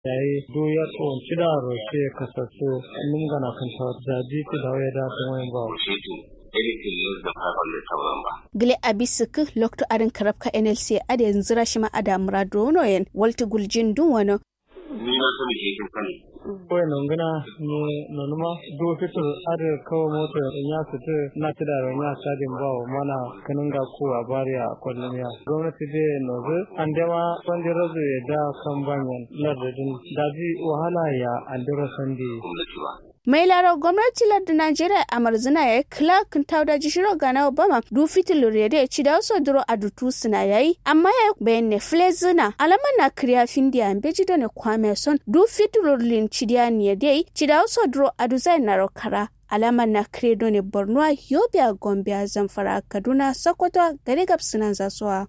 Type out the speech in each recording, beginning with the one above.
yayi do ya to cida roke kasaso num gana kan ta zaji ti da waya da to wayan ba anything less than 500 thousand ba. Gile abisik lokto arin karabka NLC ade yanzu rashima ada muradono yen walti guljin dun wano. Ni na sani ke kin sani. Kawai nan gana ne nanuma do fitur ada kawo mota ya fita na ti da ran ya sadin ba wa mana kanin ga ko a bari a kullum ya. Gwamnati da nozu an dama wanda razu ya da kan banyan lardadin daji wahala ya andira sandi. Gwamnati ba. mai laro gwamnati lardin najeriya a marzina ya yi clark tauda jishiro gana obama du fitil rede ya ci da wasu duro a dutu suna yayi amma ya bayan ne flezina alama na kriya findiya beji da ne kwame son du fitil lin cidiya ne dai ci da wasu duro a duzai na rokara alama na kredo ne borno yobe a gombe a zamfara kaduna sokoto gari gabsunan zasuwa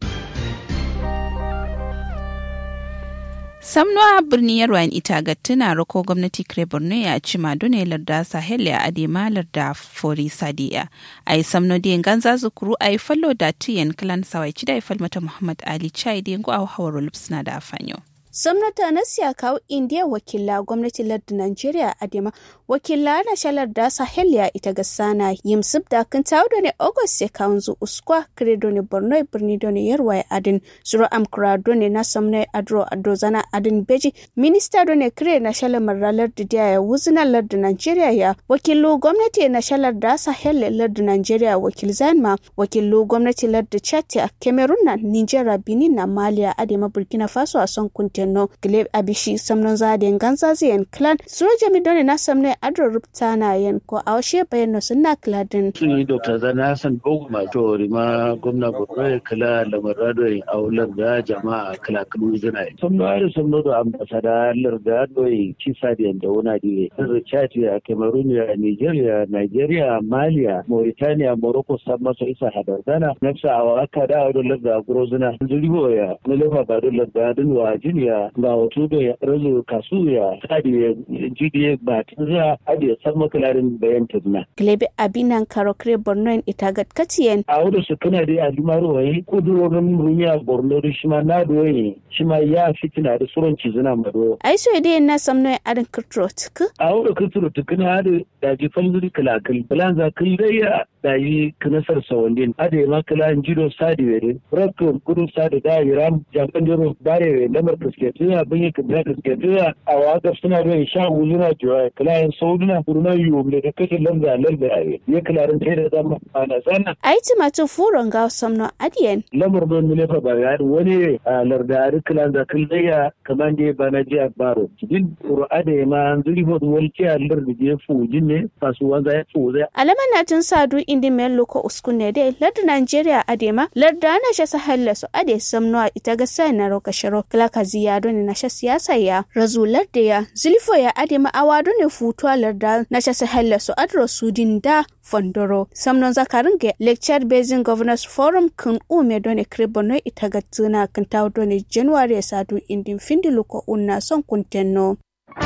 samnuwa birni yarwan ita ga tuna rako gwamnati kire borno ya ci madone larda sahel ya adema larda fori sadiya a yi samno diyan ganza zukuru a yi fallo da tiyan kalan sawai ci da ya falmata muhammad ali chai diyan go a hawar lupsna da afanyo Samnata na siya kawo indiya wakila gwamnati lardin Najeriya Adema wakila na shalar da Sahel ya ita ga sana yimsib da kan tawo da ne August ya kawo zu uskwa kredo ne Borno birni da ne yarwa adin zuro amkura do ne na samna adro adro zana adin beji minista do ne kire na shalar maralar da ya wuzina lardin Najeriya ya wakilu gwamnati na shalar da Sahel lardin Najeriya wakil zanma wakilu gwamnati lardin Chad a Cameroon na Nigeria Benin na Maliya Adema Burkina Faso a son kuntin no gleb abishi samnon zaden ganzazi en clan suro jami doni na samne adro rupta na yen ko awshe bayan no sunna kladin sun yi dr zana hassan boguma to rima gwamna borno ya kala lamarado ya aular da jama'a kala kalu zina samno ari samno da ambasada lar da doyi kisa da yanda wuna diwe sirri chad ya cameroon ya nigeria nigeria malia mauritania morocco san maso isa hadardana nafsa awaka da ado lar da grozina zuribo ya nalefa ba do lar da dun wa jiniya ga wato da ya razo kasu ya sadi ya jidi ba tinza adi ya san makalarin bayan tazna glebe abinan karokre borno en itagat katiyen a wadda su kana da alimaro waye kudurorin duniya borno da shima na doye shima ya fitina da suran cizuna mado ai so ide na samno en adin kirtro tik a wadda kirtro tik na da daji falzuri kalakal plan za kai daya daji kanasar sawandin ade ma kala jido sadi wede rakko kudu sadi da iram japan jiro bare lamar kasketiya bin yi kabila kasketiya a waka suna da sha wuzuna jiwa kala yan sauduna kuruna yiwu da kace lamza lamza ya kala ran sai da zama ana sana ai timatu furon ga samno adiyen lamar don mile fa ba ya wani a lardari kilan da killaya kaman da ba na jiya baro din qur'ada ma an zuri ho wal ci allar da je fujin ne kasuwan za ya fuza alaman na tun sadu indi men loko uskune de lardu nigeria adema lardu ana sha sahalla su ade samno a ita ga sai na roka sharo kala kaziya don na sha siyasa ya razu lardu ya zulfo ya adema awado ne futuwa lardu na sha sahalla su adro sudin da fondoro samnon zakarin ga lecture basing governors forum kun ume done kribono ita ga tsina kan tawo done january sadu indin findi luko unna son kuntenno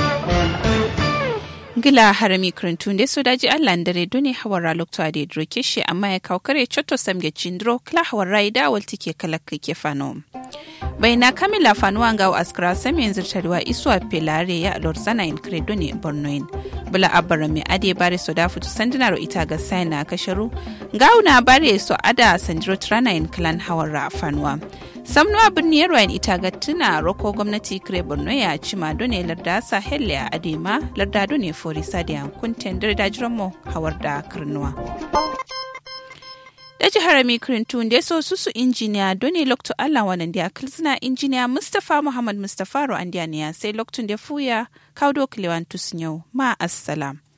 gila harami krintun da su daji allah dare duni hawara lokto ade droke shi amma ya kawo kare chotto samge chindro kla hawara ida wal tike kala ke fano baina kamila fanuwa ga askara sami yanzu tarwa iswa pelare ya lor sana in credo ne bornoin bula abara mai ade bare so da futu sandinaro ita ga saina kasharu gauna bare so ada sandiro trana in clan hawara fanuwa samnuwa birni yarwayan ita ga tuna roko gwamnati kire borno ya ci mado ne larda sahel ya adema larda ne fori sadiyan kunten da jiran mu hawar da karnuwa da jihar mikrintun da so susu injiniya doni lokto allah wannan da kilsina injiniya mustapha muhammad mustapha ro andiya sai loktun da fuya kaudo kilewan tusnyau ma assalam